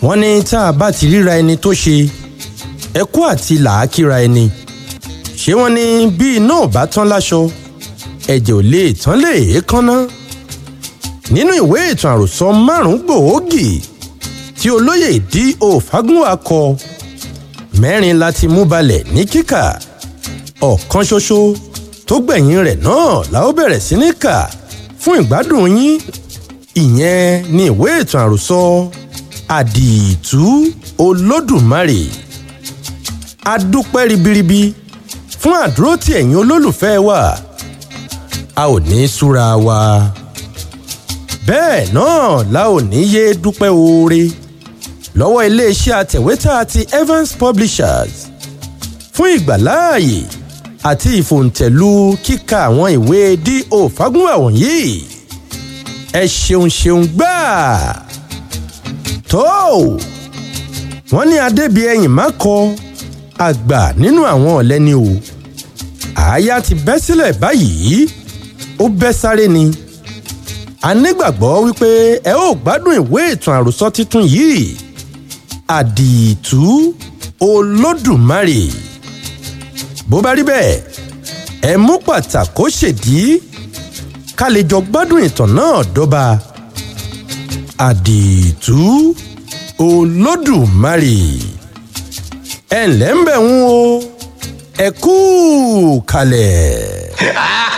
wọ́n ní tá a bá ti ríra ẹni tó ṣe ẹkú àti làákìra ẹni ṣé wọ́n ní bí iná ò bá tán láṣọ ẹ̀jẹ̀ ò lè tán lè kánná nínú ìwé ìtàn àròsọ márùn-ún gbòógì tí olóyè D.O. Fágúnwà kọ mẹ́rin láti mú balẹ̀ ní kíkà ọ̀kan ṣoṣo tó gbẹ̀yìn rẹ̀ náà la ó bẹ̀rẹ̀ sí ní kà fún ìgbádùn yín ìyẹn ní ìwé ìtàn àròsọ àdììtú olódùmarè a dúpẹ́ ribiribi fún àdúró tí ẹ̀yin olólùfẹ́ wa a ò ní súra wa bẹ́ẹ̀ náà la ò ní yé dúpẹ́ oore lọ́wọ́ iléeṣẹ́ àtẹ̀wétà ti Evans Publishers fún ìgbàláàyè àti ìfòǹtẹ̀lù kíka àwọn ìwé D.O. Fágúnwà wọ̀nyí ẹ ṣeun ṣeun gbáà tó wọ́n ní adébíyẹ̀yìn má kọ àgbà nínú àwọn ọ̀lẹ́ ni o àáyá ti bẹ́ sílẹ̀ báyìí ó bẹ́ sáré ni a nígbàgbọ́ wípé ẹ ó gbádùn ìwé ìtàn àròsọ títún yìí àdììtú olódùmarè bó bá rí bẹ́ẹ̀ ẹ mú pàtàkó ṣèdí ká lè jọ gbádùn ìtàn náà dọ́ba àdììtú olódùmarè ẹ ǹlẹ́ ń bẹ̀ ń o ẹ kú kalẹ̀.